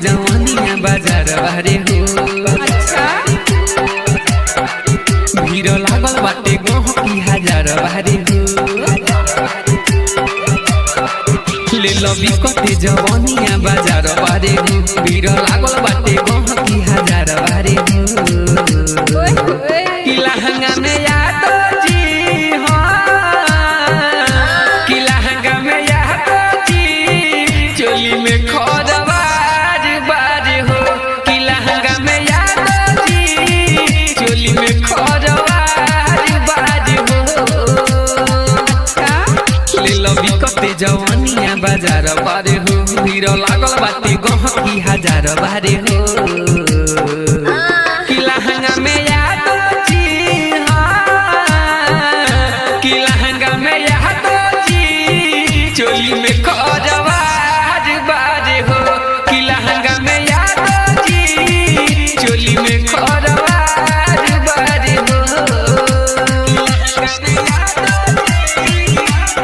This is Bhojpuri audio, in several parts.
जवानिया बाजार बारे हो अच्छा भीड़ लागल बाटे गहकी हजार बारे हो ले लबी कते जवानिया बाजार बारे हो भीड़ लागल बाटे गहकी हजार बारे हो ओए ओए कि लहंगा में यादो जी हाँ कि लहंगा में यादो जी चोली में खोदवार बार हो कि लहंगा में यादो जी चोली में खोदवार बार हो अच्छा ले लबी कते जवानिया बाजार बारे हो भीड़ लागल बाटे गहकी हजार बारे हो कि लहंगा में यादो जी हाँ कि लहंगा में यादो जी चोली में खोजवार बार हो कि लहंगा में यादो जी चोली में खोजवार बार हो लहंगा में यादो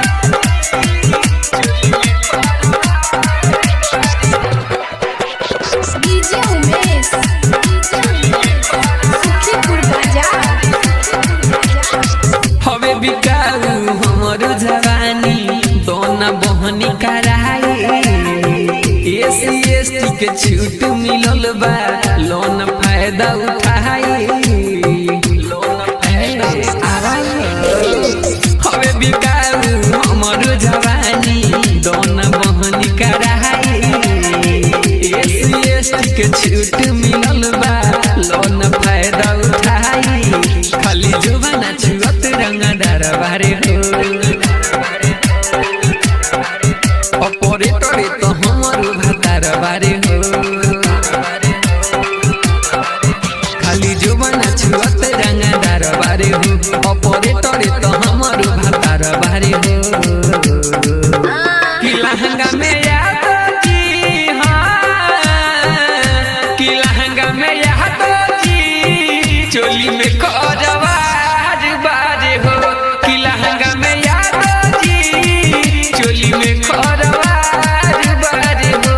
डीजे उमेश सुखीपुर बाजार हवे बिकाऊ हमर जवानी दोना बहनी कराए एसी एसटी के छूट मिलल बा लोन फायदा उठाए लोन फायदा हवे बिकाऊ हमर जवानी दोना बहनी कराए एसी एसटी के छूट मिलल बा लोन फायदा उठाए खाली जुबाना छुअत रंगदार बारे हो ऑपरेटरे तो हमर भातार बारे हो खाली जुबाना छुअत रंगदार बारे हो ऑपरेटरे तो हमर भातार बारे हो कि लहंगा में यादो जी हाँ कि लहंगा में यादो जी चोली में खोजवार बार हो कि लहंगा में यादो जी चोली में खोजवार बार हो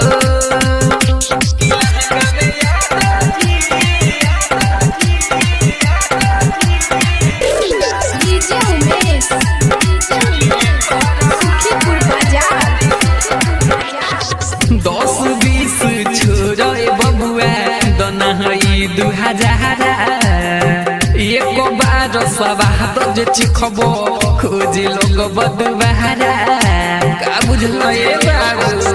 कि लहंगा में यादो डीजे उमेश सुखीपुर बाजार दस बीस छोरे बबुआ दना हई दू हजार एक बार सवाद जे चिखब खोज लोग बदुबारा का बुझल ए बाबू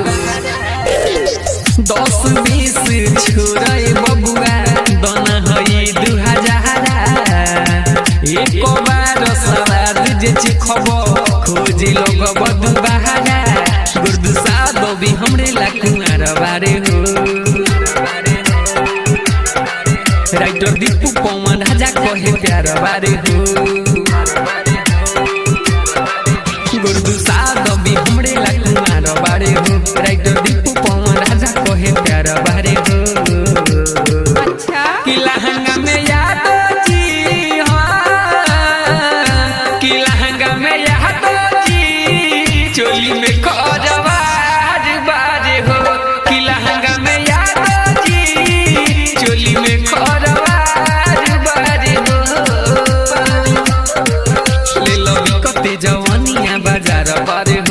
दस बीस छोरे बबुआ दना हई दू हजार एक बार सवाद जे चिखब खोज लोग बदुबारा गुर्दु सादो भी हमरे ला कुमार बारे हो राइटर दीपू पवन राजा कहे प्यार बारे हो गुर्दु सादो भी हमरे ला कुमार बारे हो राइटर दीपू पवन राजा कहे प्यार बारे हो अच्छा कि लहंगा में यादो जी हाँ कि लहंगा में यादो जी चोली में खोजवार बार हो कि लहंगा में यादो जी चोली में खोजवार बार हो ले लो कते जवानिया बाजार बार